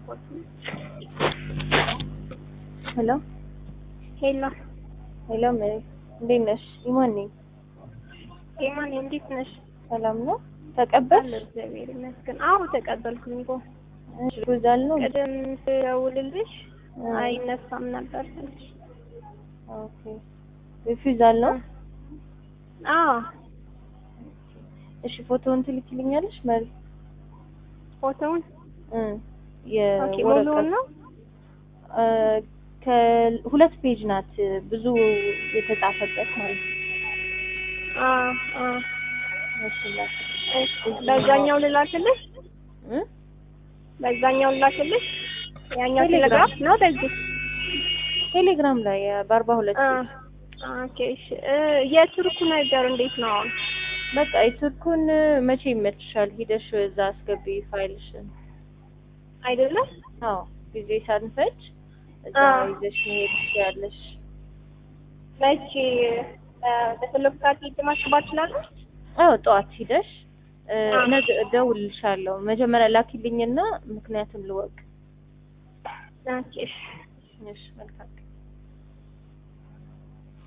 ሄሎ ሄሎ ሄሎ፣ ሜሪ እንዴት ነሽ? ኢማን ነኝ። ኤማን እንዴት ነሽ? ሰላም ነው? ተቀበልሽ? አለሁ እግዚአብሔር ይመስገን። አዎ ተቀበልኩኝ እኮ እሺ፣ ጉዛል ነው? ቅድም ስደውልልሽ አይነሳም ነበር ስልሽ። ኦኬ። ሪፊዛል ነው? አዎ እሺ፣ ፎቶውን ትልኪልኛለሽ መሪ? ፎቶውን እ ኦኬ ሙሉውን የወረቀት ነው እ ከሁለት ፔጅ ናት ብዙ የተጻፈበት ማለት ነው። አ አ እሺ፣ ላክ እሺ፣ በዛኛው ልላክልሽ እ በዛኛው ልላክልሽ ያኛው ቴሌግራም። ቴሌግራፍ ነው በዚህ ቴሌግራም ላይ በአርባ ሁለት አ ኦኬ እሺ እ የቱርኩ ነገር እንዴት ነው አሁን? በቃ የቱርኩን መቼ ይመችሻል? ሂደሽ እዛ አስገቢ ፋይልሽን። አይደለም አዎ ጊዜ ሳንፈጅ እዛ አዎ። ይዘሽ መሄድ ትችያለሽ። መቼ እ በፈለኩ ሰዓት ሄጄ ማስገባት እችላለሁ? አዎ ጠዋት ሂደሽ እ አዎ። ነገ እደውልልሻለሁ። መጀመሪያ ላኪልኝና ምክንያቱም ልወቅ። ኦኬ እሺ እሺ መልካም